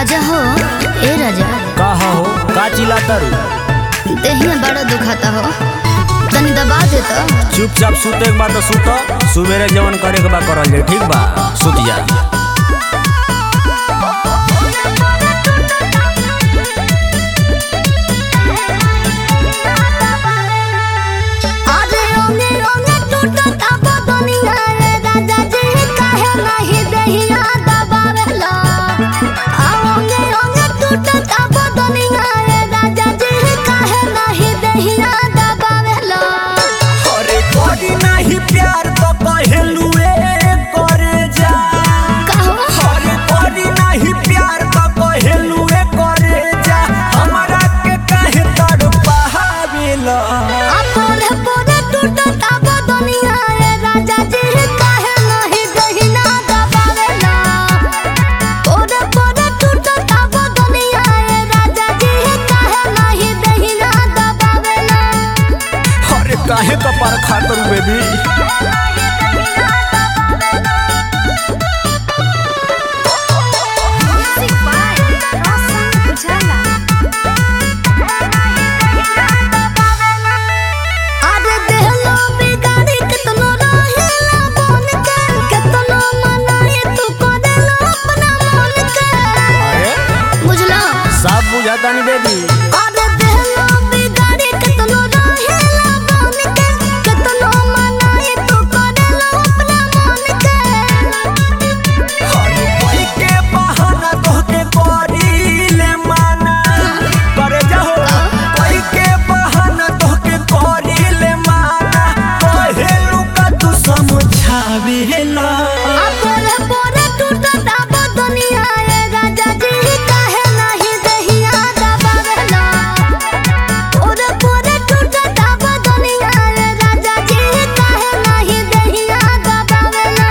राजा हो ए राजा का हो का चिल्लाता रू देहिया बड़ा दुखाता हो तनी दबा दे तो चुपचाप सुते के बाद सुत सुबेरे जवन करे के बा करल जाए ठीक बा सुत जा अरे ओने ओने टूटता बदनिया रे राजा जी काहे नहीं देहिया दबावेला आ ओने ओने टूटता बदनिया रे राजा जी काहे नहीं देहिया दबावेला अरे कोई नहीं प्यार तो कहलू करे जा कहो अरे कोई नहीं प्यार तो कहलू करे जा हमरा के काहे तड़पावेला आ पोरे पोरे टूटता बदनिया रे राजा जी काहे नहीं देहिया दबावेला पोरे पोरे टूटता बदनिया रे राजा जी काहे नहीं देहिया दबावेला अरे काहे कपार खातर बेबी म्यूजिक बाय रोशन उजाला अरे देहलो बिगाड़ी कितनो रहेला बन के कितनो मनाए तू करेला अपना मन के अरे बुझला सब बुझाता नहीं बेबी अरे देहलो बिगाड़ी कितनो रहेला बन के कितनो मनाए तू करेला अपना मन के अरे कोई के बहाना तोहके करीले माना करे जाहो कोई के बहाना तोहके करीले माना कहेलू का तू समझावेला आ पोरे पोरे टूटता बदनिया रे राजा जी काहे नहीं देहिया दबावेला पोरे पोरे टूटता बदनिया रे राजा जी काहे नहीं देहिया दबावेला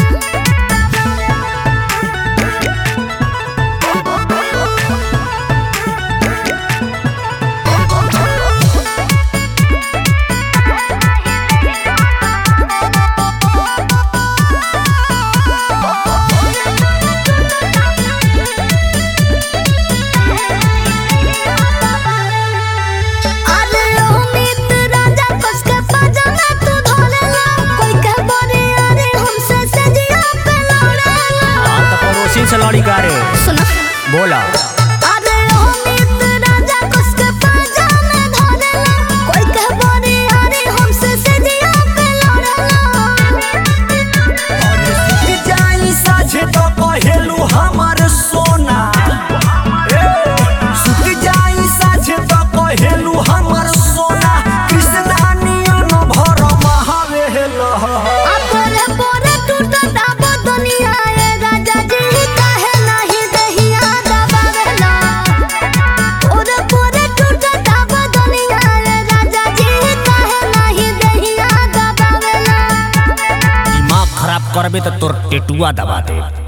अरे ओ मित्र राजा कस के पजामा तू धोलेला कोई के बरे अरे हमसे सजिया पे लड़ेला तो पड़ोसी से लड़ी का रे सुना बोला अरे ओ मित्र राजा कस के पजामा धोलेला कोई के बरे अरे हमसे सजिया पे लड़ेला अरे जाई साझे तो कहेलू हमर सोना ए सुत जाई साझे तो कहेलू हमर सोना कृष्णा नियन भर महावेला आ पोरे पोरे टूटता बदनिया रे राजा जी काहे नहीं देहिया दबावेला पोरे पोरे टूटता बदनिया रे राजा जी काहे नहीं देहिया दबावेला दिमाग खराब करबे तो तोर टेटुआ दबा दे